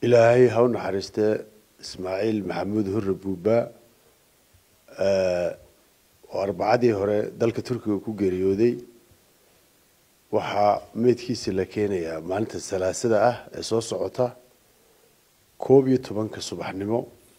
ilaahay ha u naxariistee ismaaciil maxamuud hurre buuba oo arbacadii hore dalka turkiga ku geeriyooday waxaa meydkiisa la keenayaa maalinta salaasada ah ee soo socota koob iyo tobanka subaxnimo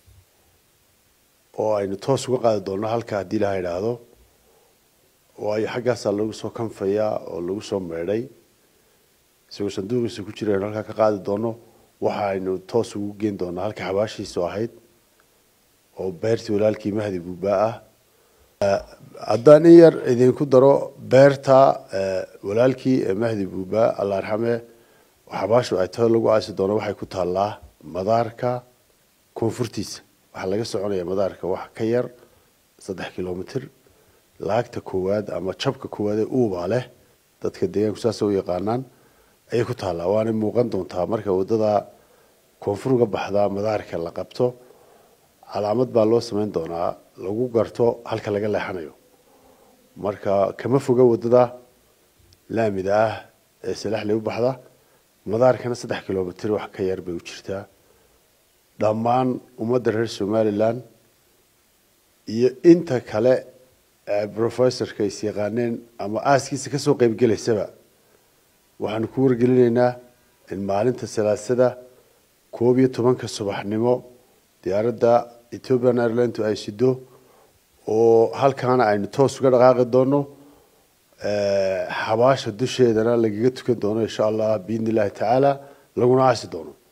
oo aynu toos uga qaadi doonno halka haddii ilaha idhaahdo waayo xaggaasaa lagu soo kanfayaa oo lagu soo meedhay isagoo sanduuqiisa ku jira aynu halkaa ka qaadi doonno waxa aynu toos ugu geen doonaa halka xabaashiisu ahayd oo beertii walaalkii mahdi buubaa ah haddaan in yar idinku daro beerta walaalkii mahdi buubaa alla arxame xabaashu ay tao lagu aasi doono waxay ku taallaa madaarka koonfurtiisa waxaa laga soconaya madaarka wax ka yar saddex kilomitr laagta koowaad ama jabka koowaad ee uubaa leh dadka deegaanku saasa u yaqaanaan ayay ku taallaa waana muuqan doontaa marka wadada koonfur uga baxdaa madaarka la qabto calaamad baa loo samayn doonaa lagu garto halka laga leexanayo marka kama foga wadada laamida ah ee salaxley u baxda madaarkana saddex kilomitr wax ka yar bay u jirtaa dhammaan ummadda reer somalilan iyo inta kale professorka is yaqaaneen ama aaskiisa kasoo qeybgelaysaba waxaanu ku wargelinaynaa in maalinta salaasada koob iyo tobanka subaxnimo diyaaradda ethiopian airline ay sido oo halkaana aynu toos uga dhaqaaqi doono xabaasha dusheedana lagaga tukan doono insha allah biidni illahi tacaala laguna aasi doono